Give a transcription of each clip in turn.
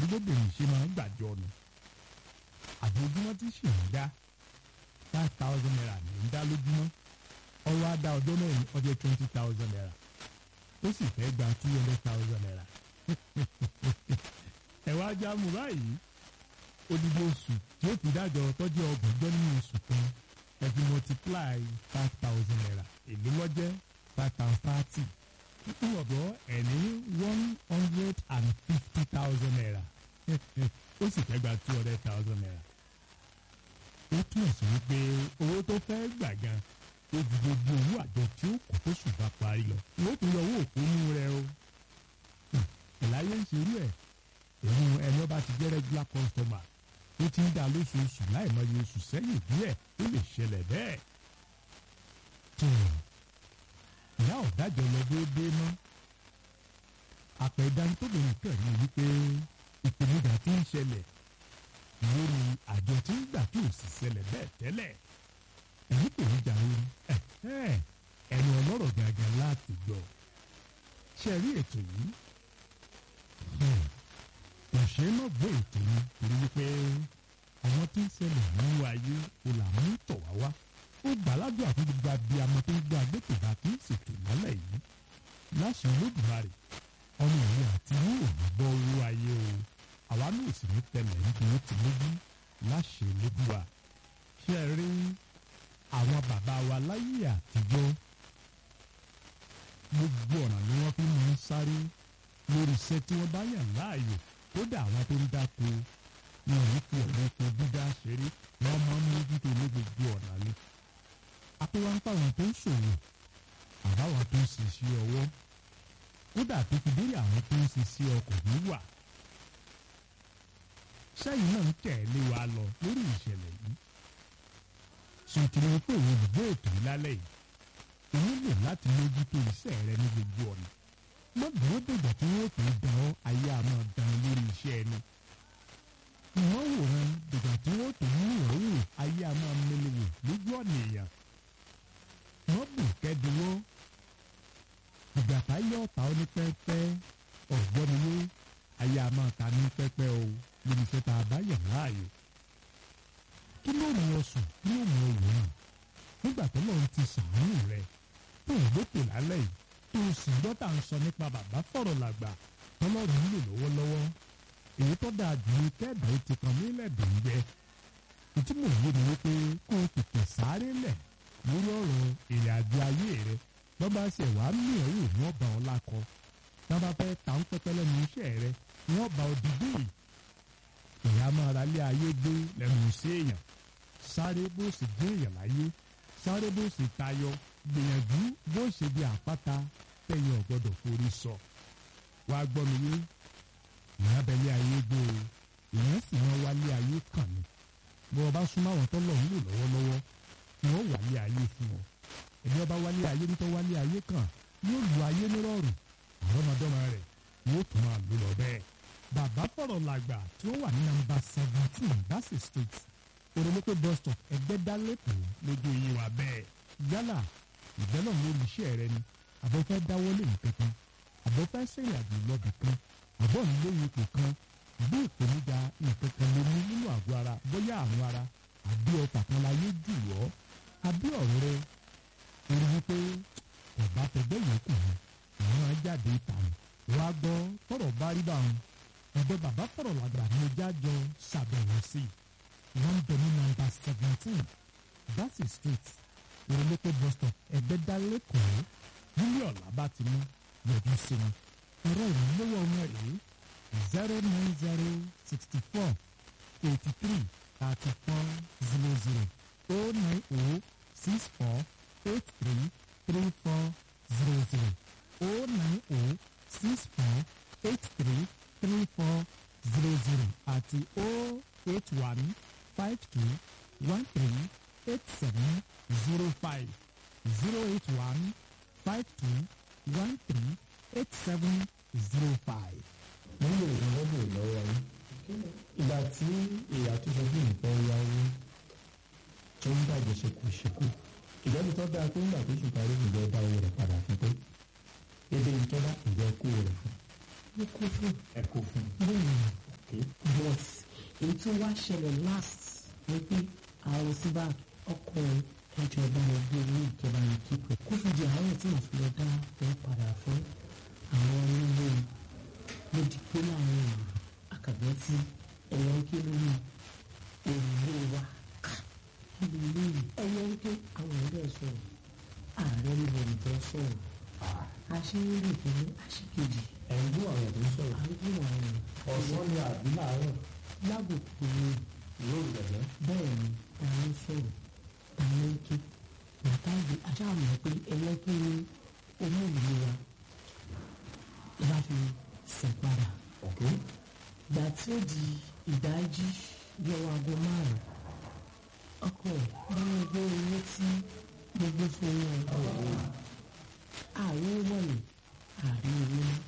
bóbìnrin ṣe máa ń gbàjọ nù àjọjúmọ́ tí sì ń dá five thousand naira ní ń dá lójúmọ́ ọwọ́ á dá ọjọ́ mẹ́rin ọjọ́ twenty thousand naira ó sì fẹ́ gba two hundred thousand naira ẹ wá já mu báyìí odidi oṣù tí ó fi dájọ́ tọ́jú ọgbọ̀njọ́ nínú oṣù kan ẹ fi multiply five thousand naira èlé lọ́jẹ́ five thousand thirty fún ọ̀dọ́ ẹ̀ ní one hundred and fifty thousand naira ó sì fẹ́ gba two hundred thousand naira ó túmọ̀ sí wípé owó tó fẹ́ gbà gan ó ju gbogbo owó àjọ tí ó kù tó ṣùgbà parí lọ wọ́n tún yọ owó òpónú rẹ o ìláyé ń ṣerú ẹ̀ èyí ẹni ọba ti jẹ́ regular customer ó ti ń dá lóṣooṣù láì mọye oṣù sẹ́yìn díẹ̀ ó lè ṣẹlẹ̀ bẹ́ẹ̀. tó ìyá ọ̀dájọ́ lọ déédéé mọ́ àpẹ̀dání tó lè kàn ní wípé ìpèníjà tí ń ṣẹlẹ̀ lórí àjọ tí ń gbà tí ò sì ṣẹlẹ̀ bẹ́ẹ̀ tẹ́lẹ̀ èyí kò ní jà orí ẹnu ọlọ́rọ̀ gàgàn láti gbọ́ ṣe rí ètò yìí kò ṣe é má gbọ́ ètò yìí torí wípé àwọn tí ń ṣẹlẹ̀ nínú ayé o là ń tọ̀ wá wá ó gbàládùn àti gbogbo abiyamọ tó ń gbọ́ agbẹ́tòbá kì í ṣètò ìmọ́lẹ̀ yìí láṣẹ olódùmarè ọmọ ìwé àti yóò ní bọ́ owó ayé o àwa náà sì ní tẹlẹ̀ níbi ó ti lójú láṣẹ olódùwà ṣe é rí àwọn bàbá wa láyé àtijọ́ gbogbo ọ̀nà ni wọ́n fi máa ń sáré lórí iṣẹ́ tí wọ́n bá yàn láàyò kódà àwọn tó ń dáko wọn ò fi ọ̀rọ̀ oko dídá ṣeré wọ́n máa ń mójútó ní gbogbo ọ̀nà ni. apẹ́wọ́n ń pàwọn tó ń ṣòwò àbáwọn tó ń ṣiṣẹ́ ọwọ́ kódà tó fi délé àwọn tó ń ṣiṣẹ́ ọkọ̀ wíwà. sẹ́yìn náà ń tẹ̀lé wa lọ lórí ìṣẹ̀lẹ̀ yìí. sọ̀tìrì pé òun olùgbé ètò yìí lálẹ́ yìí òun lò láti mójútó iṣẹ́ rẹ ní gbogbo ọ̀nà má dúró dìgbà tí wọ́n fi dán ọ́ ayé àmọ́ dán lórí iṣẹ́ ẹni. ìwọ́n wòran dìgbà tí wọ́n tó mú ìrọ̀wò ayé àmọ́ mẹ́lẹ̀wò lójú ọ̀nà èèyàn. wọ́n bù kẹ́dùnwó ìgbà táyé ọ̀tá ó ní pẹ́pẹ́ ọ̀gbọ́nilé ayé àmọ́ ta ní pẹ́pẹ́ o lórí iṣẹ́ tá a bá yàn láàyò. kí ló mú ọ sùn kí ló mú ọ wò ó nígbà tó lọ́run ti sàánú rẹ tó ìgbókè lálẹ́ yìí tó o sì gbọ́ tà ń sọ nípa bàbá fọ̀rọ̀ làgbà tọ́lọ́run ń lò lọ́wọ́lọ́wọ́ èyí tó dáa jù ní kẹ́ẹ̀dá ó ti kan nílẹ̀ dòńgbẹ́ ìtí mò ń yé ni wípé kó o tètè sáré lẹ̀ lórí ọ̀rọ̀ ìrìn àjò ayé rẹ lọ́ba ṣe wà á mí ẹ̀rù ní ọba ọlákọ lọ́ba fẹ́ ta ń pẹ́pẹ́ lẹ́nu iṣẹ́ rẹ ní ọba òdìgbò yìí ìyá máa ra lé ayé gbé lẹ́nu iṣẹ́ èèyàn sáré bó sì gbé èèyàn láyé sáré bó sì tayọ gbìyànjú bó ṣe di àpáta tẹ̀yìn ọ̀gbọ́dọ̀ forí sọ. wàá gbọ́ mi yé ìyá bẹ̀lẹ́ ayé gbó o ìyẹn sì máa wálé ayé kàn ní. bó o bá súnmọ́ àwọn tọ́lọ̀ ń lò lọ́wọ́lọ́wọ́ ni wọ́n wálé ayé fún ọ. ẹni ọba wálé ayé nítọ́ wálé ayé kàn yóò lu ayé nírọ̀rùn àrọ́mọdọ́mọ rẹ̀ yóò tún máa lò lọ bẹ́ẹ̀. bàbá fọ̀rọ̀ làgbà tí ó wà ní nàmbà seventeen Bassey Street oromoko bus stop ẹgbẹ́dá lẹ́kọ̀ọ́ lójú iye wa bẹ́ẹ̀ yálà ìbẹ́lọ̀ lórí iṣẹ́ rẹ ni àbọ̀ fẹ́ dáwọ́lé nǹkan kan àbọ̀ fẹ́ sẹ́yìn àjò lọ́bì kan àbọ̀ nílé ipò kan bí ìpèníjà nǹkan kan ló ní nínú àgọ́ ara bóyá àrùn ara àbí ọkà kan láyé jù ọ́ àbí ọ̀rọ̀ rẹ orí wípé ọ̀bá tẹgbẹ́ yòókù ni àwọn ajáde ìtàn wá gbọ́ tọ̀rọ̀ bá rí báwọn ọ̀dọ̀ bàbá fọ̀rọ̀ làgbà ní ẹja jọ ṣàbẹ̀wò sí i wọ́n ń bẹ ní nọ́mbà seventeen Bassey Street ìrọ̀lẹ́pẹ̀ bus stop ẹ̀gbẹ́dá lẹ́kọ̀ọ́ nílé ọ̀la bá ti mú yọjú sí wọn. ẹ̀rọ ìmúlówó ọmọ rèé zero nine zero sixty four eighty three thirty four zero zero oh nine oh six four eight three three four zero zero oh nine oh six four eight three three four zero zero àti oh eight one five two one three eight seven zero five zero eight one five two one three eight seven zero five. nílò ìrànlọ́wọ́ lọ́wọ́ yín ìgbà tí ìyá tó sọ fún ìfẹ́ yáwó tó ń bàjẹ́ ṣekúṣekú ìjọba tó dáa pé nígbà tó ṣe parí ìjọ dá owó rẹ̀ padà fún pé ebi ìjọba ìjọ kó rẹ̀ fún. ó kú fún ẹ kó fún bẹ́ẹ̀ un èyí tó wá ṣẹlẹ̀ last ni pé àwọn síbà ọkùnrin ẹjọ́ bá wọn gbé owó ìjọba yìí kíkọ kó fi di àárọ̀ tí wọ́n fi lọ dá wọn padà fún àwọn onílé ló di pé láàrin ìlú àkàgbẹ́ tí ẹ̀yọ́ ń ké lórí òrùlé wa níbi ilé yìí ẹ̀yọ́ ń ké àwọn ẹ̀rẹ́ sọ̀rọ̀ ààrẹ níbo nìkan sọ̀rọ̀ àṣeyọrí ìpínlẹ̀ àṣekejì ẹ̀ ń gbọ́ àwọn ẹ̀dùn sọ̀rọ̀ àrùn àwọn ọ̀sán ni àbí láàárọ̀ lábùkù ni yóò gbẹ̀gbẹ́. bẹ́ẹ̀ ni ta ló sọ̀rọ̀ ta ló ń ké nàtàgbé aṣáàmù pé ẹyẹ kí ni owó ìlú wa ìbá fi sìn padà ọ̀kẹ́ ìgbà tí ó di ìdájí bí ọwọ́ aago márùn-ún ọkọ báwọn gbé owó tí gbogbo fún wọn ọ̀hún ààrẹ wọ̀nyí ààrẹ owó náà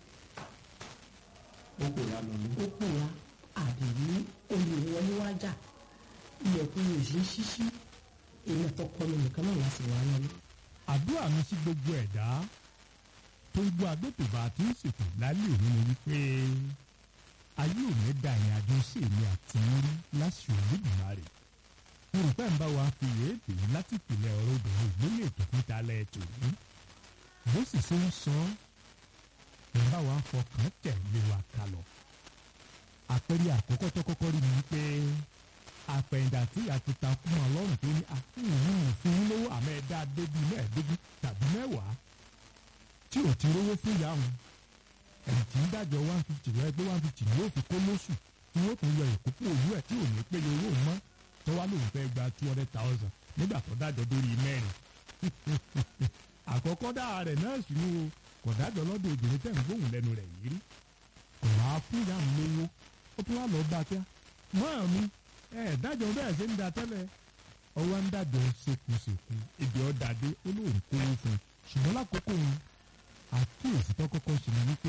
ó kò yá lọ ní. ó pè wá àdèrí olè wọlé wájà ilẹ̀kùn yóò ṣe ṣíṣí èmi àtọkọ mi nìkan náà láti wá lọlé. àdúrà mi sí gbogbo ẹ̀dá tó ń gbọ́ agbótòbá tí ń ṣètò lálẹ́ òní ni wípé ayé òní da ìrìn àjò sí èmi àti orí láṣìí olódùmarè yorùbá ń bá wa fi èébì láti ìpìlẹ̀ ọ̀rọ̀ obìnrin ìgbélé ètò fúnta lẹ́ẹ̀tò yìí bó sì ṣe ń sọ ẹ̀ ń bá wa fọkàn tẹ̀lé wa kalọ̀ àpẹẹrẹ àkọ́kọ́ tó kọ́kọ́ rí mi wípé àpẹ̀yìndà tí a ti ta fún ọlọ́run tó ní àfihàn òfin lówó àmọ́ ẹ̀dá débi mẹ́ẹ̀ẹ́dógún tàbí mẹ́wàá tí ò ti rówó fún ìyá wọn ẹ̀yìn tí ń dájọ́ one fifty rẹ pé one fifty ni yóò fi kó lóṣù tí yóò tún yọ ìkókó òwú ẹ̀ tí ò ní péye owó mọ́ tó wá lóun fẹ́ gba two hundred thousand nígbà tó dájọ́ lórí mẹ́rin àkọ́kọ́ dáa rẹ̀ náà sì ni o kò dájọ́ lọ́dọ̀ obìnrin tẹ̀ ń gbóhùn lẹ́nu rẹ̀ yìí rí kò wá fún ìyá mi lówó ó tún wá lọ bá kíá mọ́ mi ẹ dájọ́ bẹ́ẹ̀ ṣe ń da tẹ́lẹ̀ ọwọ́ ń dájọ́ ṣekúṣekú ibi ọ̀dàdé olóòrùn kówó fún un ṣùgbọ́n lákòókò yẹn àkíyèsí tó kọ́kọ́ ṣe ni wípé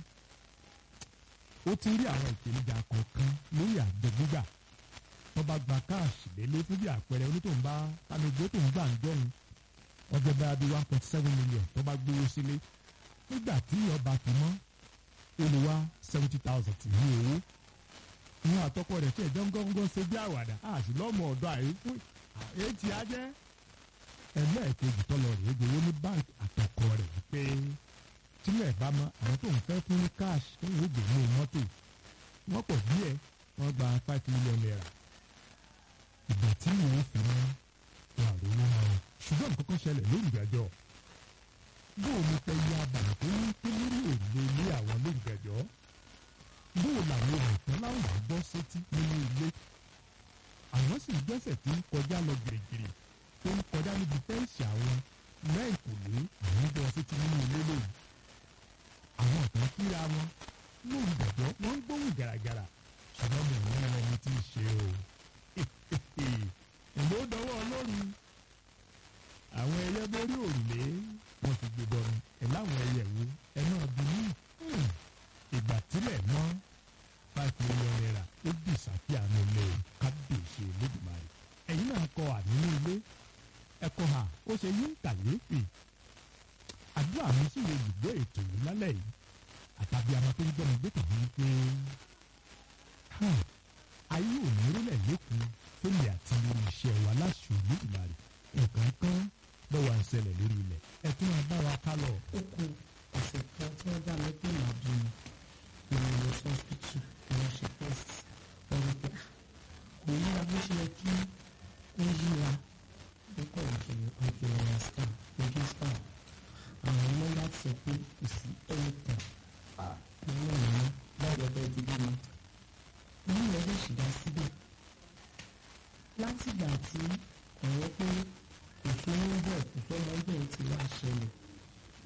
ó ti rí àwọn ìpèníjà kọ̀ọ̀kan lórí àjọ gbígbà tó bá gba káàṣì lélẹ̀ fún bí àpẹẹrẹ onítòun bá tanigbó tó ń gbà ń jọ̀hún ọjọ́ bá bí one point seven million tó bá gbówó sílé nígbà tí ọba fi mọ́ olùwà seventy thousand ti ní owó ìwọn àtọkọ rẹ̀ tí ẹjọ ń gọngàn ṣe bí àwàdà àti lọmọ ọ̀dọ̀ àyè fún ètí ajẹ ẹlẹ́ẹ̀kejì tọ́lọ rẹ̀ gbowó ní báńkì àtọkọ rẹ̀ wípé tílẹ̀ bá mọ àwọn tó ń fẹ́ fún ní káàṣì tó ń gbé ní mọ́tò wọ́n pọ̀ díẹ̀ wọ́n gba five million naira ìgbà tí wọ́n fi mọ́ wọn àròwó wọn ṣùgbọ́n nǹkan kan ṣẹlẹ̀ lórí ìgbàjọ́ bóò ní pẹ́ yá abàlẹ̀ tó ní tó lórí òde ilé àwọn lórí ìgbàjọ́ bóò làwọn òǹtàn láwọn gbọ́ sétí nínú ilé àwọn sì gbẹ́sẹ̀ tí ń kọjá lọ gìrìgìrì tó ń kọjá níbi fẹ́ǹsì àwọn lẹ́ẹ̀kùnlé àwọn gbọ́ sétí nínú ilé lóyún àwọn ọ̀tàn kíra wọn lórí ìgbàjọ́ wọ́n ń gbóhùn gàràgàrà ṣùgbọ́n mi ò ní ẹni tí ì ṣe o ìlú dọwọ́ ọlọ́run àwọn ẹyẹ borí òrùlé wọn ti gbé bọnu ẹ láwọn ẹyẹ wo ẹ náà bí ní ìgbà tílẹ̀ mọ́ five million naira ó bì sàfihàn ilé kábíyèsí olódùmarè ẹ̀yin náà kọ ànínú ilé ẹ̀kọ́ ha ó ṣe yín kàyéfì àdúrà mi sì lè dùgbò ètò yìí lálẹ́ yìí àtàbí àmọ́ tó ń gbọ́n mi gbé tòun wípé ayé òní rólẹ̀ lẹ́kùn fúnmi àti lórí iṣẹ́ wa láṣù olódùmarè nǹkan kan lọ́wọ́ à ń ṣẹlẹ̀ lórí ilẹ̀ ẹ tún máa bá wa ká lọ. ó kù ọ̀sẹ̀ kan tí wọ́n bá mi pé màá di ìrìnàjò hospital ìwọ̀n ṣe test wọ́n rí pé kò yíra bó ṣe yẹ kí ó yíra nípa ìṣòro ìpìlẹ̀ scan ojú scan àwọn ọmọ láti sọ pé kò sí ẹ̀ẹ́tàn nínú ìlú báyọ̀ bẹ́ẹ̀ ti bímọ nínú ẹgbẹ́ ìṣìdá síbẹ̀ látìgbà tí ọ̀rọ̀ pé kò fẹ́ ń bọ̀ kò fẹ́ mọ́ bẹ́ẹ̀ ti wá ṣẹlẹ̀